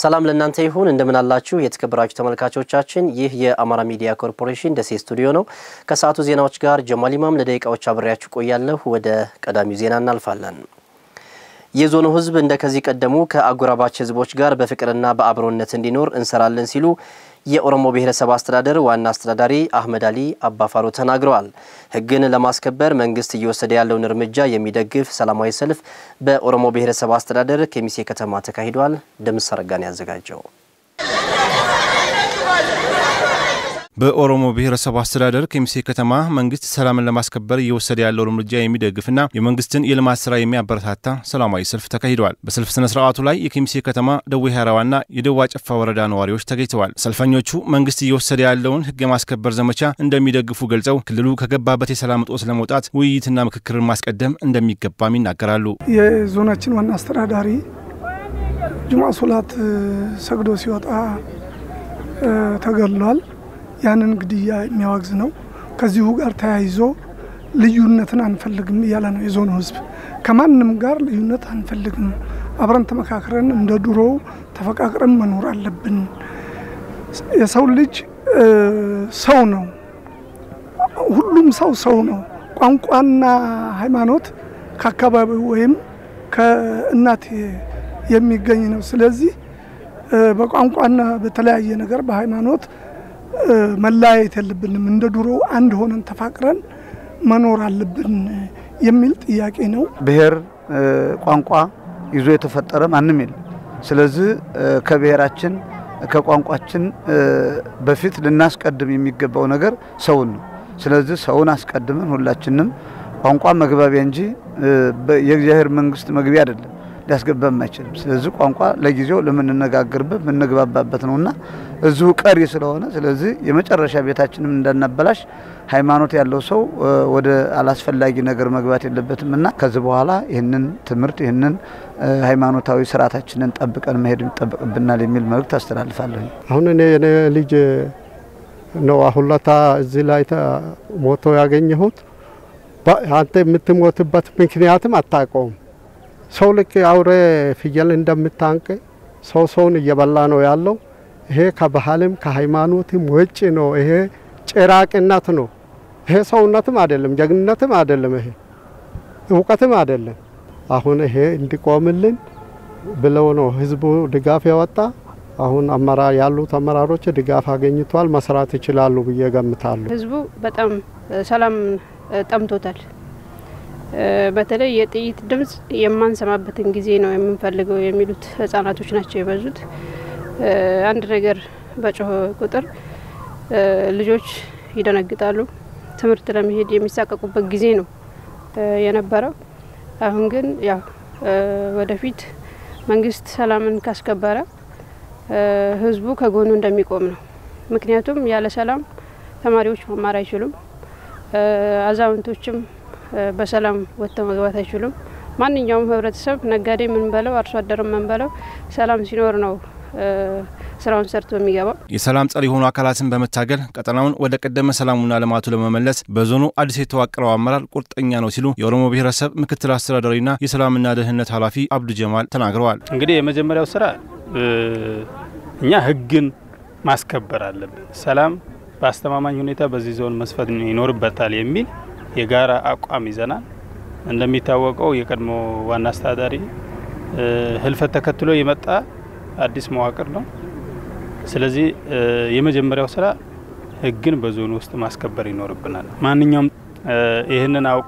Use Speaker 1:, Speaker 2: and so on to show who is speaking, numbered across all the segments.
Speaker 1: ሰላም ለእናንተ ይሁን። እንደምን አላችሁ የተከበራችሁ ተመልካቾቻችን። ይህ የአማራ ሚዲያ ኮርፖሬሽን ደሴ ስቱዲዮ ነው። ከሰዓቱ ዜናዎች ጋር ጀማል ኢማም ለደቂቃዎች አብሬያችሁ ቆያለሁ። ወደ ቀዳሚው ዜና እናልፋለን። የዞኑ ሕዝብ እንደ ከዚህ ቀደሙ ከአጎራባች ሕዝቦች ጋር በፍቅርና በአብሮነት እንዲኖር እንሰራለን ሲሉ የኦሮሞ ብሔረሰብ አስተዳደር ዋና አስተዳዳሪ አህመድ አሊ አባፋሮ ተናግረዋል። ሕግን ለማስከበር መንግስት እየወሰደ ያለውን እርምጃ የሚደግፍ ሰላማዊ ሰልፍ በኦሮሞ ብሔረሰብ አስተዳደር ከሚሴ ከተማ ተካሂዷል። ደምስ አረጋን ያዘጋጀው
Speaker 2: በኦሮሞ ብሔረሰብ አስተዳደር ከሚሴ ከተማ መንግስት ሰላምን ለማስከበር እየወሰደ ያለው እርምጃ የሚደግፍና የመንግስትን የልማት ስራ የሚያበረታታ ሰላማዊ ሰልፍ ተካሂደዋል። በሰልፍ ስነ ስርዓቱ ላይ የከሚሴ ከተማ ደዌ ሀራዋና የደዋ ጨፋ ወረዳ ነዋሪዎች ተገኝተዋል። ሰልፈኞቹ መንግስት እየወሰደ ያለውን ህግ የማስከበር ዘመቻ እንደሚደግፉ ገልጸው ክልሉ ከገባበት የሰላም እጦት ለመውጣት ውይይትና ምክክርን ማስቀደም እንደሚገባም ይናገራሉ።
Speaker 3: የዞናችን ዋና አስተዳዳሪ ጁማ ሶላት ሰግዶ ሲወጣ ተገድሏል። ያንን ግድያ የሚያወግዝ ነው። ከዚሁ ጋር ተያይዞ ልዩነትን አንፈልግም እያለ ነው የዞኑ ህዝብ። ከማንም ጋር ልዩነት አንፈልግም፣ አብረን ተመካክረን እንደ ድሮው ተፈቃቅረን መኖር አለብን። የሰው ልጅ ሰው ነው። ሁሉም ሰው ሰው ነው። ቋንቋና ሃይማኖት ከአካባቢው ወይም ከእናት የሚገኝ ነው። ስለዚህ በቋንቋና በተለያየ ነገር በሃይማኖት መለያየት የለብንም። እንደ ድሮ አንድ ሆነን ተፋቅረን መኖር አለብን የሚል ጥያቄ ነው።
Speaker 4: ብሔር ቋንቋ ይዞ የተፈጠረ ማንም የለም። ስለዚህ ከብሔራችን ከቋንቋችን በፊት ልናስቀድም የሚገባው ነገር ሰውን ነው። ስለዚህ ሰውን አስቀድመን ሁላችንም ቋንቋ መግባቢያ እንጂ የእግዚአብሔር መንግስት መግቢያ አይደለም ሊያስገባም አይችልም። ስለዚህ ቋንቋ ለጊዜው ለምንነጋገርበት የምንግባባበት ነውና እዚሁ ቀሪ ስለሆነ ስለዚህ የመጨረሻ ቤታችንም እንዳናበላሽ ሃይማኖት ያለው ሰው ወደ አላስፈላጊ ነገር መግባት የለበትም እና ከዚህ በኋላ ይህንን ትምህርት ይህንን ሃይማኖታዊ ስርዓታችንን ጠብቀን መሄድ ይጠበቅብናል የሚል መልእክት አስተላልፋለሁ።
Speaker 5: አሁን እኔ የኔ ልጅ ነው አሁን ለታ እዚህ ላይ ሞቶ ያገኘሁት። አንተ የምትሞትበት ምክንያትም አታውቀውም። ሰው ልክ አውሬ ፍየል እንደምታንቅ ሰው ሰውን እየበላ ነው ያለው። ይሄ ከባህልም ከሃይማኖትም ውጭ ነው። ይሄ ጭራቅነት ነው። ይሄ ሰውነትም አይደለም፣ ጀግንነትም አይደለም፣ ይሄ እውቀትም አይደለም። አሁን ይሄ እንዲቆምልን ብለው ነው ህዝቡ ድጋፍ ያወጣ። አሁን አመራ ያሉት አመራሮች ድጋፍ አገኝቷል፣ መስራት ይችላሉ ብዬ ገምታለሁ።
Speaker 6: ህዝቡ በጣም ሰላም ጠምቶታል። በተለይ የጥይት ድምጽ የማንሰማበትን ጊዜ ነው የምንፈልገው የሚሉት ህጻናቶች ናቸው የበዙት። አንድ ነገር በጮኸ ቁጥር ልጆች ይደነግጣሉ። ትምህርት ለመሄድ የሚሳቀቁበት ጊዜ ነው የነበረው። አሁን ግን ያው ወደፊት መንግስት ሰላምን ካስከበረ ህዝቡ ከጎኑ እንደሚቆም ነው። ምክንያቱም ያለ ሰላም ተማሪዎች መማር አይችሉም። አዛውንቶችም በሰላም ወጥተው መግባት አይችሉም። ማንኛውም ህብረተሰብ ነጋዴ ምን በለው አርሶ አደርም ምን በለው ሰላም ሲኖር ነው ስራውን ሰርቶ የሚገባው።
Speaker 2: የሰላም ጸር የሆኑ አካላትን በመታገል ቀጠናውን ወደ ቀደመ ሰላሙና ልማቱ ለመመለስ በዞኑ አዲስ የተዋቀረው አመራር ቁርጠኛ ነው ሲሉ የኦሮሞ ብሔረሰብ ምክትል አስተዳዳሪና የሰላምና ደህንነት ኃላፊ አብዱ ጀማል ተናግረዋል።
Speaker 7: እንግዲህ የመጀመሪያው ስራ እኛ ህግን ማስከበር አለብን። ሰላም በአስተማማኝ ሁኔታ በዚህ ዞን መስፈን ይኖርበታል የሚል የጋራ አቋም ይዘናል። እንደሚታወቀው የቀድሞ ዋና አስተዳዳሪ ህልፈት ተከትሎ የመጣ አዲስ መዋቅር ነው። ስለዚህ የመጀመሪያው ስራ ህግን በዞኑ ውስጥ ማስከበር ይኖርብናል። ማንኛውም ይህንን አውቆ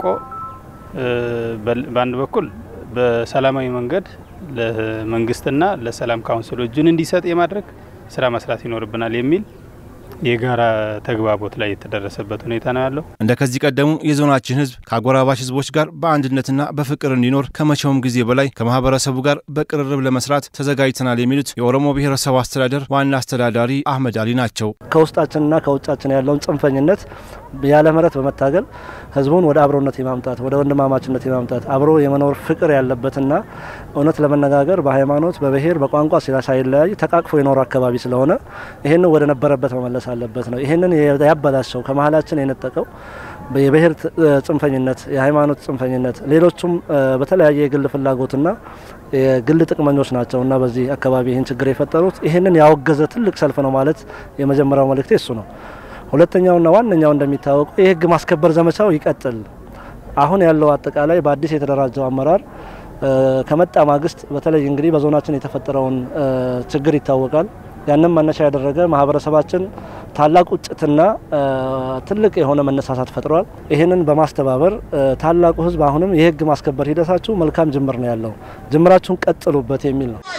Speaker 7: በአንድ በኩል በሰላማዊ መንገድ ለመንግስትና ለሰላም ካውንስሉ እጁን እንዲሰጥ የማድረግ ስራ መስራት ይኖርብናል የሚል የጋራ ተግባቦት ላይ የተደረሰበት ሁኔታ ነው ያለው።
Speaker 2: እንደ ከዚህ ቀደሙ የዞናችን ህዝብ ከአጎራባች ህዝቦች ጋር በአንድነትና በፍቅር እንዲኖር ከመቼውም ጊዜ በላይ ከማህበረሰቡ ጋር በቅርርብ ለመስራት ተዘጋጅተናል የሚሉት የኦሮሞ ብሔረሰብ አስተዳደር ዋና አስተዳዳሪ አህመድ አሊ ናቸው።
Speaker 8: ከውስጣችንና ከውጫችን ያለውን ጽንፈኝነት ያለ ምህረት በመታገል ህዝቡን ወደ አብሮነት የማምጣት ወደ ወንድማማችነት የማምጣት አብሮ የመኖር ፍቅር ያለበትና እውነት ለመነጋገር በሃይማኖት በብሔር በቋንቋ ሳይለያይ ተቃቅፎ የኖረ አካባቢ ስለሆነ ይህንን ወደ ነበረበት መመለስ አለበት ነው። ይህንን ያበላሸው ከመሀላችን የነጠቀው የብሔር ጽንፈኝነት፣ የሃይማኖት ጽንፈኝነት፣ ሌሎቹም በተለያየ የግል ፍላጎትና የግል ጥቅመኞች ናቸው እና በዚህ አካባቢ ይህን ችግር የፈጠሩት ይህንን ያወገዘ ትልቅ ሰልፍ ነው ማለት የመጀመሪያው መልእክቴ እሱ ነው። ሁለተኛውና ዋነኛው እንደሚታወቀው የህግ ማስከበር ዘመቻው ይቀጥል። አሁን ያለው አጠቃላይ በአዲስ የተደራጀው አመራር ከመጣ ማግስት በተለይ እንግዲህ በዞናችን የተፈጠረውን ችግር ይታወቃል። ያንን መነሻ ያደረገ ማህበረሰባችን ታላቅ ቁጭትና ትልቅ የሆነ መነሳሳት ፈጥሯል። ይህንን በማስተባበር ታላቁ ህዝብ አሁንም የህግ ማስከበር ሂደታችሁ መልካም ጅምር ነው ያለው፣ ጅምራችሁን ቀጥሉበት የሚል ነው።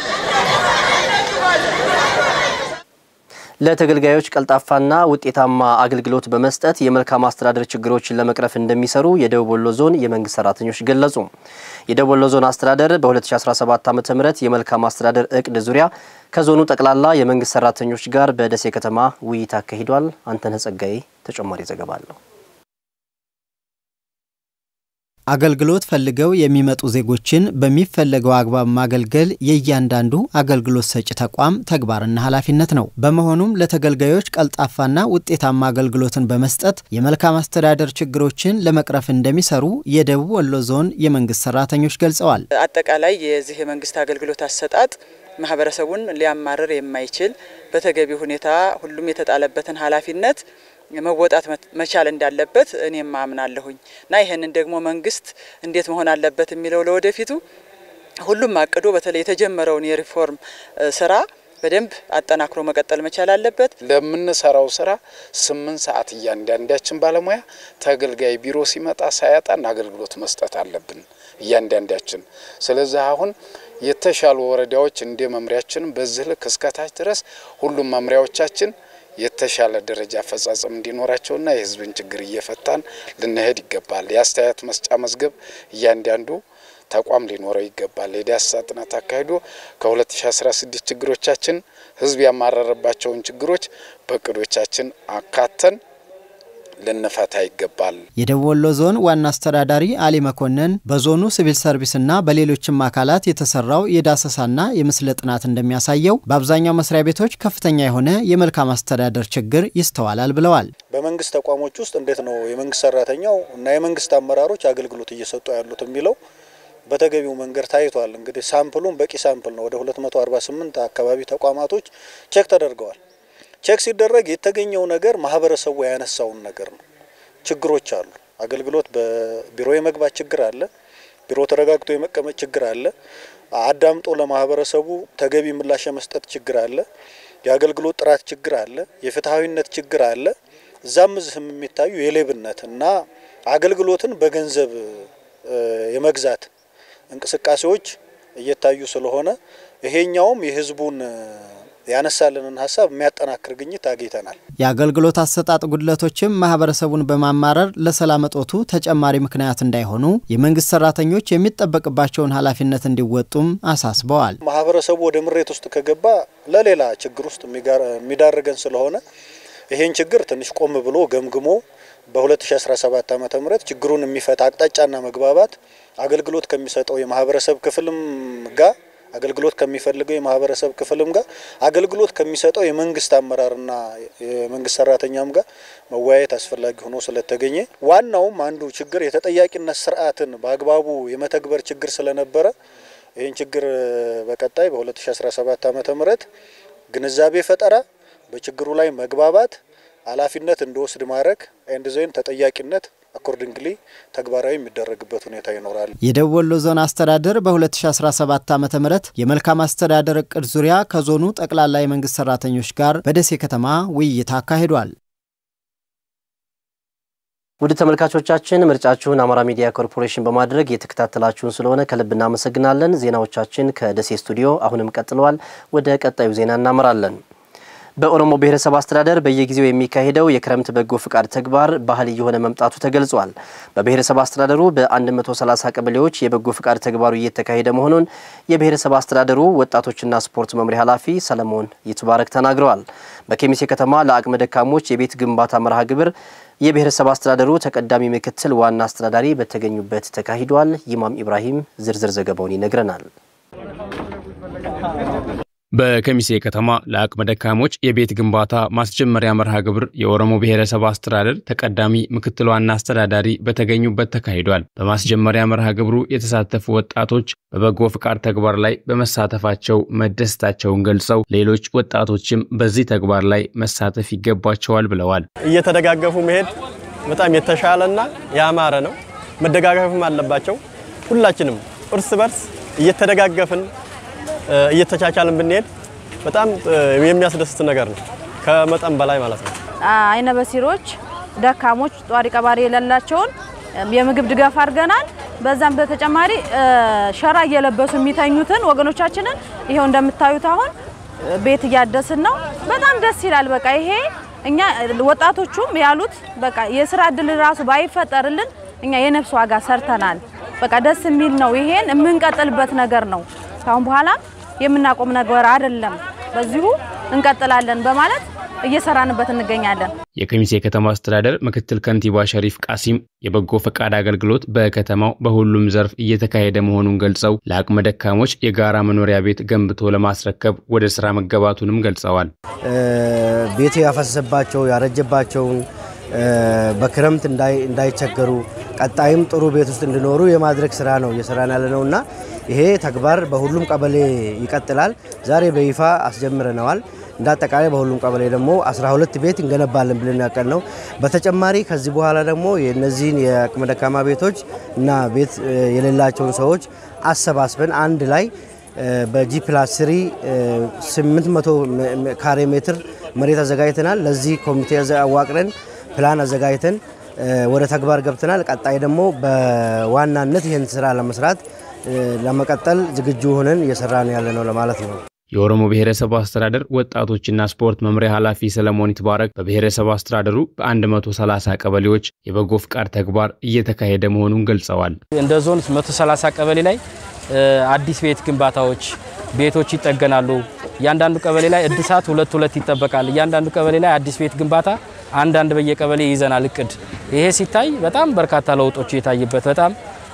Speaker 1: ለተገልጋዮች ቀልጣፋና ውጤታማ አገልግሎት በመስጠት የመልካም አስተዳደር ችግሮችን ለመቅረፍ እንደሚሰሩ የደቡብ ወሎ ዞን የመንግስት ሰራተኞች ገለጹ። የደቡብ ወሎ ዞን አስተዳደር በ2017 ዓ ም የመልካም አስተዳደር እቅድ ዙሪያ ከዞኑ ጠቅላላ የመንግስት ሰራተኞች ጋር በደሴ ከተማ ውይይት አካሂዷል። አንተነህ ጸጋዬ ተጨማሪ ዘገባ አለው።
Speaker 9: አገልግሎት ፈልገው የሚመጡ ዜጎችን በሚፈለገው አግባብ ማገልገል የእያንዳንዱ አገልግሎት ሰጪ ተቋም ተግባርና ኃላፊነት ነው። በመሆኑም ለተገልጋዮች ቀልጣፋና ውጤታማ አገልግሎትን በመስጠት የመልካም አስተዳደር ችግሮችን ለመቅረፍ እንደሚሰሩ የደቡብ ወሎ ዞን የመንግስት ሰራተኞች ገልጸዋል።
Speaker 10: አጠቃላይ የዚህ የመንግስት አገልግሎት አሰጣጥ ማህበረሰቡን ሊያማርር የማይችል በተገቢ ሁኔታ ሁሉም የተጣለበትን ኃላፊነት መወጣት መቻል እንዳለበት እኔም አምናለሁኝ እና ይህንን ደግሞ መንግስት እንዴት መሆን አለበት የሚለው ለወደፊቱ ሁሉም አቅዶ በተለይ የተጀመረውን የሪፎርም ስራ በደንብ አጠናክሮ መቀጠል መቻል አለበት።
Speaker 11: ለምንሰራው ስራ ስምንት ሰዓት እያንዳንዳችን ባለሙያ ተገልጋይ ቢሮ ሲመጣ ሳያጣን አገልግሎት መስጠት አለብን እያንዳንዳችን። ስለዚህ አሁን የተሻሉ ወረዳዎች እንደ መምሪያችን በዚህ ልክ እስከታች ድረስ ሁሉም መምሪያዎቻችን የተሻለ ደረጃ አፈጻጸም እንዲኖራቸውና የህዝብን ችግር እየፈታን ልንሄድ ይገባል። የአስተያየት መስጫ መዝገብ እያንዳንዱ ተቋም ሊኖረው ይገባል። የዳሰሳ ጥናት አካሂዶ ከ2016 ችግሮቻችን ህዝብ ያማረረባቸውን ችግሮች በእቅዶቻችን አካተን ልንፈታ ይገባል።
Speaker 9: የደቡብ ወሎ ዞን ዋና አስተዳዳሪ አሊ መኮንን በዞኑ ሲቪል ሰርቪስና በሌሎችም አካላት የተሰራው የዳሰሳና የምስለ ጥናት እንደሚያሳየው በአብዛኛው መስሪያ ቤቶች ከፍተኛ የሆነ የመልካም አስተዳደር ችግር ይስተዋላል ብለዋል።
Speaker 12: በመንግስት ተቋሞች ውስጥ እንዴት ነው የመንግስት ሰራተኛው እና የመንግስት አመራሮች አገልግሎት እየሰጡ ያሉት የሚለው በተገቢው መንገድ ታይቷል። እንግዲህ ሳምፕሉም በቂ ሳምፕል ነው። ወደ 248 አካባቢ ተቋማቶች ቼክ ተደርገዋል። ቼክ ሲደረግ የተገኘው ነገር ማህበረሰቡ ያነሳውን ነገር ነው። ችግሮች አሉ። አገልግሎት በቢሮ የመግባት ችግር አለ። ቢሮ ተረጋግቶ የመቀመጥ ችግር አለ። አዳምጦ ለማህበረሰቡ ተገቢ ምላሽ የመስጠት ችግር አለ። የአገልግሎት ጥራት ችግር አለ። የፍትሐዊነት ችግር አለ። እዛም እዚህም የሚታዩ የሌብነት እና አገልግሎትን በገንዘብ የመግዛት እንቅስቃሴዎች እየታዩ ስለሆነ ይሄኛውም የህዝቡን ያነሳልንን ሀሳብ የሚያጠናክር ግኝት አግኝተናል።
Speaker 9: የአገልግሎት አሰጣጥ ጉድለቶችም ማህበረሰቡን በማማረር ለሰላም እጦቱ ተጨማሪ ምክንያት እንዳይሆኑ የመንግስት ሰራተኞች የሚጠበቅባቸውን ኃላፊነት እንዲወጡም አሳስበዋል።
Speaker 12: ማህበረሰቡ ወደ ምሬት ውስጥ ከገባ ለሌላ ችግር ውስጥ የሚዳርገን ስለሆነ ይሄን ችግር ትንሽ ቆም ብሎ ገምግሞ በ2017 ዓ ም ችግሩን የሚፈታ አቅጣጫና መግባባት አገልግሎት ከሚሰጠው የማህበረሰብ ክፍልም ጋር አገልግሎት ከሚፈልገው የማህበረሰብ ክፍልም ጋር አገልግሎት ከሚሰጠው የመንግስት አመራርና የመንግስት ሰራተኛም ጋር መወያየት አስፈላጊ ሆኖ ስለተገኘ ዋናውም አንዱ ችግር የተጠያቂነት ስርዓትን በአግባቡ የመተግበር ችግር ስለነበረ ይህን ችግር በቀጣይ በ2017 ዓ ም ግንዛቤ ፈጠራ፣ በችግሩ ላይ መግባባት፣ ኃላፊነት እንዲወስድ ማድረግ ኤንድ ዜን ተጠያቂነት አኮርዲንግሊ ተግባራዊ የሚደረግበት ሁኔታ ይኖራል።
Speaker 9: የደቡብ ወሎ ዞን አስተዳደር በ2017 ዓ ም የመልካም አስተዳደር እቅድ ዙሪያ ከዞኑ ጠቅላላ የመንግስት ሰራተኞች ጋር በደሴ ከተማ ውይይት አካሂዷል።
Speaker 1: ውድ ተመልካቾቻችን ምርጫችሁን አማራ ሚዲያ ኮርፖሬሽን በማድረግ የተከታተላችሁን ስለሆነ ከልብ እናመሰግናለን። ዜናዎቻችን ከደሴ ስቱዲዮ አሁንም ቀጥለዋል። ወደ ቀጣዩ ዜና እናመራለን። በኦሮሞ ብሔረሰብ አስተዳደር በየጊዜው የሚካሄደው የክረምት በጎ ፍቃድ ተግባር ባህል እየሆነ መምጣቱ ተገልጿል። በብሔረሰብ አስተዳደሩ በ130 ቀበሌዎች የበጎ ፍቃድ ተግባሩ እየተካሄደ መሆኑን የብሔረሰብ አስተዳደሩ ወጣቶችና ስፖርት መምሪያ ኃላፊ ሰለሞን ይትባረክ ተናግረዋል። በኬሚሴ ከተማ ለአቅመ ደካሞች የቤት ግንባታ መርሃ ግብር የብሔረሰብ አስተዳደሩ ተቀዳሚ ምክትል ዋና አስተዳዳሪ በተገኙበት ተካሂዷል። ይማም ኢብራሂም ዝርዝር ዘገባውን ይነግረናል።
Speaker 13: በከሚሴ ከተማ ለአቅመ ደካሞች የቤት ግንባታ ማስጀመሪያ መርሃ ግብር የኦሮሞ ብሔረሰብ አስተዳደር ተቀዳሚ ምክትል ዋና አስተዳዳሪ በተገኙበት ተካሂዷል። በማስጀመሪያ መርሃ ግብሩ የተሳተፉ ወጣቶች በበጎ ፍቃድ ተግባር ላይ በመሳተፋቸው መደሰታቸውን ገልጸው ሌሎች ወጣቶችም በዚህ ተግባር ላይ መሳተፍ ይገባቸዋል ብለዋል።
Speaker 14: እየተደጋገፉ መሄድ በጣም የተሻለና ያማረ ነው። መደጋገፍም አለባቸው። ሁላችንም እርስ በርስ እየተደጋገፍን እየተቻቻልን ብንሄድ በጣም የሚያስደስት ነገር ነው፣ ከመጠን በላይ ማለት ነው።
Speaker 15: አይነ በሲሮች፣ ደካሞች፣ ጧሪ ቀባሪ የሌላቸውን የምግብ ድጋፍ አድርገናል። በዛም በተጨማሪ ሸራ እየለበሱ የሚተኙትን ወገኖቻችንን ይሄው እንደምታዩት አሁን ቤት እያደስን ነው። በጣም ደስ ይላል። በቃ ይሄ እኛ ወጣቶቹም ያሉት በቃ የስራ እድል ራሱ ባይፈጠርልን እኛ የነፍስ ዋጋ ሰርተናል። በቃ ደስ የሚል ነው። ይሄን የምንቀጥልበት ነገር ነው። ካሁን በኋላ የምናቆም ነገር አይደለም። በዚሁ እንቀጥላለን በማለት እየሰራንበት እንገኛለን።
Speaker 13: የከሚሴ ከተማ አስተዳደር ምክትል ከንቲባ ሸሪፍ ቃሲም የበጎ ፈቃድ አገልግሎት በከተማው በሁሉም ዘርፍ እየተካሄደ መሆኑን ገልጸው ለአቅመ ደካሞች የጋራ መኖሪያ ቤት ገንብቶ ለማስረከብ ወደ ስራ መገባቱንም ገልጸዋል።
Speaker 16: ቤት ያፈሰሰባቸው ያረጀባቸውን በክረምት እንዳይቸገሩ ቀጣይም ጥሩ ቤት ውስጥ እንዲኖሩ የማድረግ ስራ ነው እየሰራን ያለ ነው እና ይሄ ተግባር በሁሉም ቀበሌ ይቀጥላል። ዛሬ በይፋ አስጀምረነዋል። እንደ አጠቃላይ በሁሉም ቀበሌ ደግሞ 12 ቤት እንገነባለን ብለን ያቀል ነው። በተጨማሪ ከዚህ በኋላ ደግሞ የእነዚህን የአቅመ ደካማ ቤቶች እና ቤት የሌላቸውን ሰዎች አሰባስበን አንድ ላይ በጂ ፕላስ ስሪ 800 ካሬ ሜትር መሬት አዘጋጅተናል። ለዚህ ኮሚቴ አዋቅረን ፕላን አዘጋጅተን ወደ ተግባር ገብተናል። ቀጣይ ደግሞ በዋናነት ይህን ስራ ለመስራት ለመቀጠል ዝግጁ ሆነን እየሰራን ያለ ነው ለማለት ነው።
Speaker 13: የኦሮሞ ብሔረሰብ አስተዳደር ወጣቶችና ስፖርት መምሪያ ኃላፊ ሰለሞን ይትባረክ በብሔረሰብ አስተዳደሩ በ130 ቀበሌዎች የበጎ ፍቃድ ተግባር እየተካሄደ መሆኑን ገልጸዋል።
Speaker 17: እንደ ዞን 130 ቀበሌ ላይ አዲስ ቤት ግንባታዎች ቤቶች ይጠገናሉ። እያንዳንዱ ቀበሌ ላይ እድሳት ሁለት ሁለት ይጠበቃል። እያንዳንዱ ቀበሌ ላይ አዲስ ቤት ግንባታ አንዳንድ በየቀበሌ ይዘናል እቅድ። ይሄ ሲታይ በጣም በርካታ ለውጦች የታይበት በጣም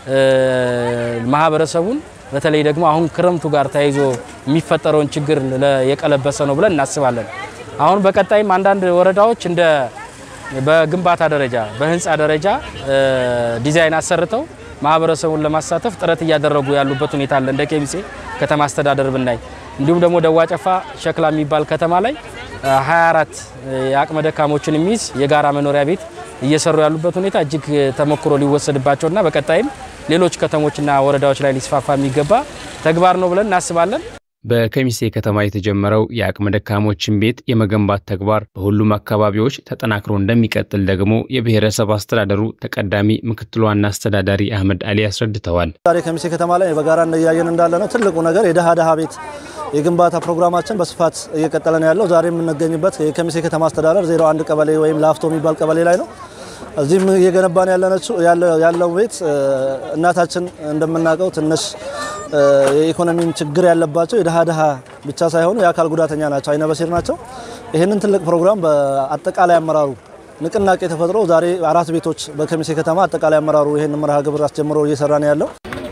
Speaker 17: ማህበረሰቡን በተለይ ደግሞ አሁን ክረምቱ ጋር ተያይዞ የሚፈጠረውን ችግር የቀለበሰ ነው ብለን እናስባለን። አሁን በቀጣይም አንዳንድ ወረዳዎች እንደ በግንባታ ደረጃ በህንፃ ደረጃ ዲዛይን አሰርተው ማህበረሰቡን ለማሳተፍ ጥረት እያደረጉ ያሉበት ሁኔታ አለ። እንደ ኬሚሴ ከተማ አስተዳደር ብናይ እንዲሁም ደግሞ ደዋ ጨፋ ሸክላ የሚባል ከተማ ላይ 24 የአቅመ ደካሞችን የሚይዝ የጋራ መኖሪያ ቤት እየሰሩ ያሉበት ሁኔታ እጅግ ተሞክሮ ሊወሰድባቸውና በቀጣይም ሌሎች ከተሞችና ወረዳዎች ላይ ሊስፋፋ የሚገባ ተግባር ነው ብለን እናስባለን።
Speaker 13: በከሚሴ ከተማ የተጀመረው የአቅመ ደካሞችን ቤት የመገንባት ተግባር በሁሉም አካባቢዎች ተጠናክሮ እንደሚቀጥል ደግሞ የብሔረሰብ አስተዳደሩ ተቀዳሚ ምክትል ዋና አስተዳዳሪ አህመድ አሊ አስረድተዋል።
Speaker 8: ዛሬ ከሚሴ ከተማ ላይ በጋራ እያየን እንዳለ ነው። ትልቁ ነገር የደሃ ደሃ ቤት የግንባታ ፕሮግራማችን በስፋት እየቀጠለ ነው ያለው። ዛሬ የምንገኝበት የከሚሴ ከተማ አስተዳደር 01 ቀበሌ ወይም ላፍቶ የሚባል ቀበሌ ላይ ነው። እዚህም እየገነባን ያለው ቤት እናታችን እንደምናውቀው ትንሽ የኢኮኖሚም ችግር ያለባቸው የድሃ ድሃ ብቻ ሳይሆኑ የአካል ጉዳተኛ ናቸው፣ አይነ በሲር ናቸው። ይህንን ትልቅ ፕሮግራም በአጠቃላይ አመራሩ ንቅናቄ ተፈጥሮ ዛሬ አራት ቤቶች በከሚሴ ከተማ አጠቃላይ አመራሩ ይህን መርሃ ግብር አስጀምሮ እየሰራ ነው ያለው።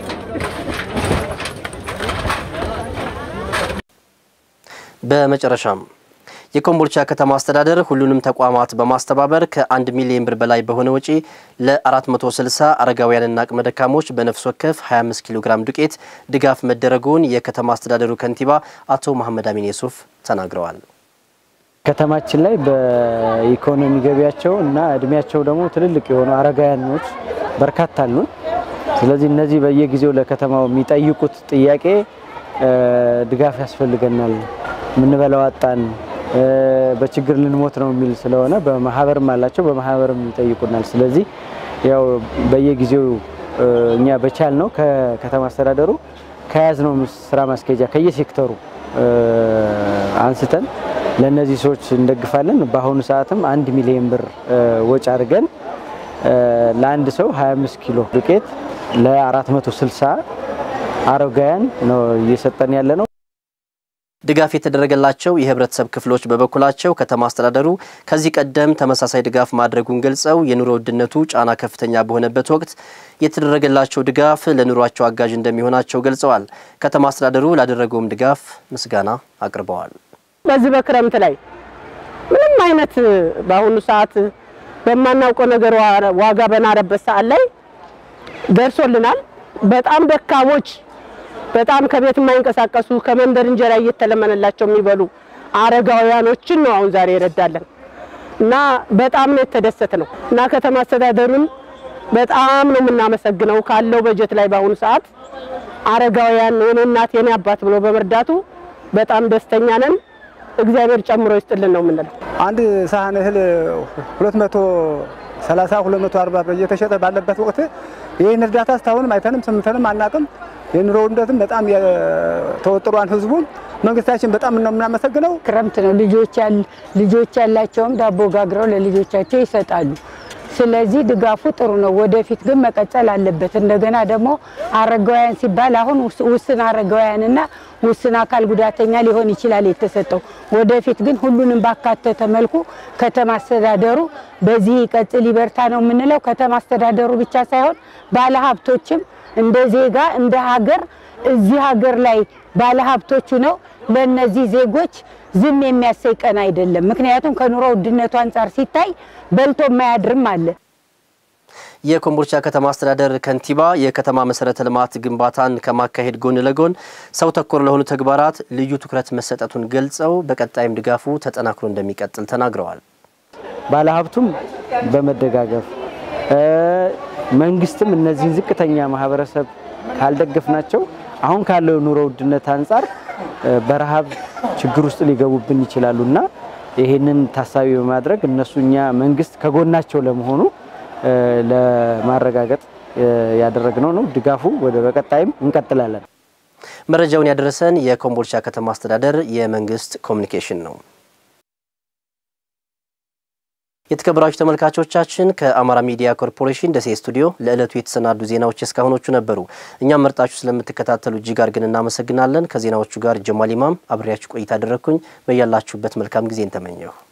Speaker 1: በመጨረሻም የኮምቦልቻ ከተማ አስተዳደር ሁሉንም ተቋማት በማስተባበር ከአንድ ሚሊዮን ብር በላይ በሆነ ወጪ ለ460 አረጋውያንና አቅመ ደካሞች በነፍስ ወከፍ 25 ኪሎ ግራም ዱቄት ድጋፍ መደረጉን የከተማ አስተዳደሩ ከንቲባ አቶ መሐመድ አሚን የሱፍ ተናግረዋል።
Speaker 18: ከተማችን ላይ በኢኮኖሚ ገቢያቸው እና እድሜያቸው ደግሞ ትልልቅ የሆኑ አረጋውያኖች በርካታ አሉን። ስለዚህ እነዚህ በየጊዜው ለከተማው የሚጠይቁት ጥያቄ ድጋፍ ያስፈልገናል፣ የምንበላው አጣን በችግር ልንሞት ነው የሚል ስለሆነ በማህበርም አላቸው በማህበርም ይጠይቁናል። ስለዚህ ያው በየጊዜው እኛ በቻል ነው ከከተማ አስተዳደሩ ከያዝነው ስራ ማስኬጃ ከየሴክተሩ አንስተን ለእነዚህ ሰዎች እንደግፋለን። በአሁኑ ሰዓትም አንድ ሚሊዮን ብር ወጪ አድርገን ለአንድ ሰው 25 ኪሎ ዱቄት ለ460 አረጋውያን ነው እየሰጠን ያለ ነው።
Speaker 1: ድጋፍ የተደረገላቸው የህብረተሰብ ክፍሎች በበኩላቸው ከተማ አስተዳደሩ ከዚህ ቀደም ተመሳሳይ ድጋፍ ማድረጉን ገልጸው የኑሮ ውድነቱ ጫና ከፍተኛ በሆነበት ወቅት የተደረገላቸው ድጋፍ ለኑሯቸው አጋዥ እንደሚሆናቸው ገልጸዋል። ከተማ አስተዳደሩ ላደረገውም ድጋፍ ምስጋና አቅርበዋል።
Speaker 19: በዚህ በክረምት ላይ ምንም አይነት በአሁኑ ሰዓት በማናውቀው ነገር ዋጋ በናረበት ሰዓት ላይ ደርሶልናል። በጣም ደካሞች በጣም ከቤት የማይንቀሳቀሱ ከመንደር እንጀራ እየተለመነላቸው የሚበሉ አረጋውያኖችን ነው አሁን ዛሬ ይረዳለን እና በጣም ነው የተደሰት ነው እና ከተማ አስተዳደሩን በጣም ነው የምናመሰግነው ካለው በጀት ላይ በአሁኑ ሰዓት አረጋውያን የኔ እናት የኔ አባት ብሎ በመርዳቱ በጣም ደስተኛ ነን። እግዚአብሔር ጨምሮ ይስጥልን ነው የምንለው።
Speaker 20: አንድ ሳህን እህል 230 240 እየተሸጠ ባለበት ወቅት ይህን እርዳታ እስካሁንም አይተንም ሰምተንም አናቅም። የኑሮ ውድነትም በጣም ተወጥሯን ህዝቡም መንግስታችን በጣም ነው የምናመሰግነው።
Speaker 21: ክረምት ነው። ልጆች ልጆች ያላቸውም ዳቦ ጋግረው ለልጆቻቸው ይሰጣሉ። ስለዚህ ድጋፉ ጥሩ ነው። ወደፊት ግን መቀጠል አለበት። እንደገና ደግሞ አረጋውያን ሲባል አሁን ውስን አረጋውያንና ውስን አካል ጉዳተኛ ሊሆን ይችላል የተሰጠው። ወደፊት ግን ሁሉንም ባካተተ መልኩ ከተማ አስተዳደሩ በዚህ ይቀጥል ይበርታ ነው የምንለው። ከተማ አስተዳደሩ ብቻ ሳይሆን ባለሀብቶችም እንደ ዜጋ እንደ ሀገር እዚህ ሀገር ላይ ባለሀብቶቹ ነው ለእነዚህ ዜጎች ዝም የሚያሰይ ቀን አይደለም። ምክንያቱም ከኑሮ ውድነቱ አንጻር ሲታይ በልቶ የማያድርም አለ።
Speaker 1: የኮምቦልቻ ከተማ አስተዳደር ከንቲባ የከተማ መሰረተ ልማት ግንባታን ከማካሄድ ጎን ለጎን ሰው ተኮር ለሆኑ ተግባራት ልዩ ትኩረት መሰጠቱን ገልጸው በቀጣይም ድጋፉ ተጠናክሮ እንደሚቀጥል ተናግረዋል።
Speaker 18: ባለሀብቱም በመደጋገፍ መንግስትም እነዚህን ዝቅተኛ ማህበረሰብ ካልደገፍናቸው አሁን ካለው ኑሮ ውድነት አንጻር በረሃብ ችግር ውስጥ ሊገቡብን ይችላሉ እና ይሄንን ታሳቢ በማድረግ እነሱ እኛ መንግስት ከጎናቸው ለመሆኑ ለማረጋገጥ ያደረግነው ነው። ድጋፉ ወደ በቀጣይም እንቀጥላለን።
Speaker 1: መረጃውን ያደረሰን የኮምቦልቻ ከተማ አስተዳደር የመንግስት ኮሚኒኬሽን ነው። የተከበራችሁ ተመልካቾቻችን ከአማራ ሚዲያ ኮርፖሬሽን ደሴ ስቱዲዮ ለዕለቱ የተሰናዱ ዜናዎች እስካሁኖቹ ነበሩ። እኛም መርጣችሁ ስለምትከታተሉ እጅግ አድርገን እናመሰግናለን። ከዜናዎቹ ጋር ጀማል ኢማም አብሬያችሁ ቆይታ አደረግኩኝ። በያላችሁበት መልካም ጊዜን ተመኘሁ።